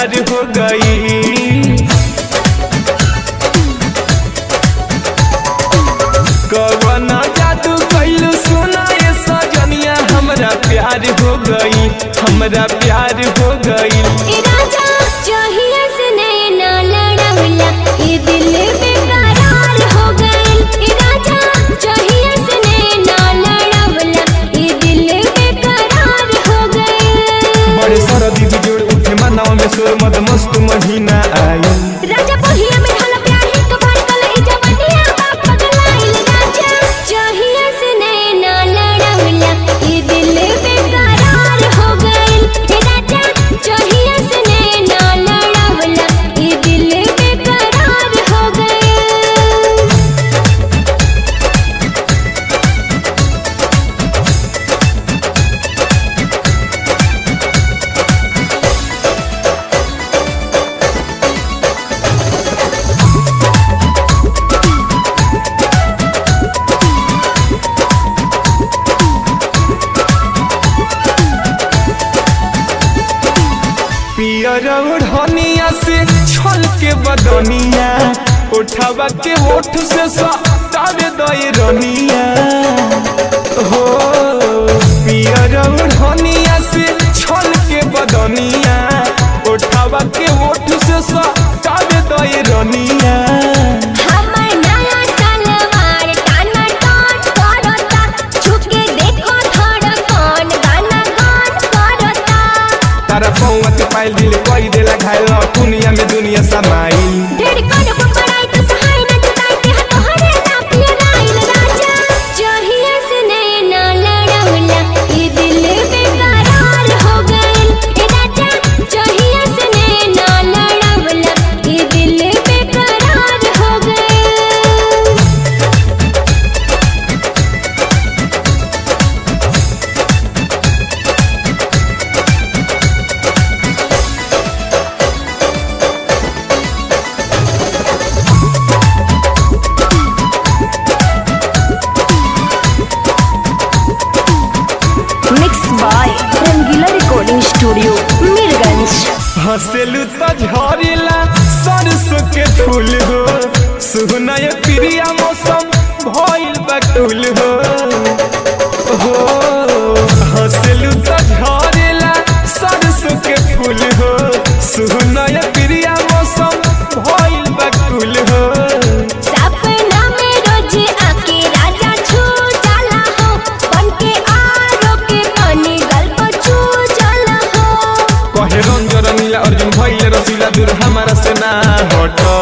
प्यार हो गई कवना जादू कैलू सुना ये सजनिया हमरा प्यार हो गई हमरा प्यार हो गई ए राजा चाहिए से नैना लड़ौला ये दिल बेकरार हो गइल ए राजा चाहिए से नैना लड़ौला ये दिल बेकरार हो गइल बड़े सरदी बिजोड़ उठे मानव में सोर मद मस्त महीना आई राजा पहिया में ढाला प्यार है कबार कल ई जवानिया बाप पगलाइल राजा चाहिए से नैना लड़ौला ये दिल बेकरार हो गइल हे राजा चाहिए से नैना लड़ौला ये दिल बेकरार हो गइल पियर ओढ़निया से छल के बदनिया उठावा के ओठ से सतावे दई रनिया हो पियर ओढ़निया से छल के बदनिया उठावा के ओठ से सतावे दई रनिया हमर नया सलवार टाना टाट करता छुके देखो धड़कन गाना गान करता तारा पौवा के पाइल दिल कोई देला घायल दुनिया में दुनिया समाई ढेर कन को पढ़ाई तो सहाय न जुटाई के हाथ हरे ना पियराइल राजा चाहिए से नैना लड़ौला ये दिल बेकरार हो गइल ए राजा चाहिए से नैना लड़ौला ये दिल बेकरार हो गइल mix by Rangila recording studio Mirganj हंसेलू तो झरेला सरसों के फूल हो सुनय प्रिया मौसम भइल बकुल हो हो हंसेलू तो झरेला सरसों के फूल हो सुनय प्रिया मौसम भइल बकुल हो सपना में रोज आके राजा छू जाला हो बनके आरो के पानी गल्प छू जाला हो कहे रंजन नीला अर्जुन भइल रसीला दूर हमारा से ना हट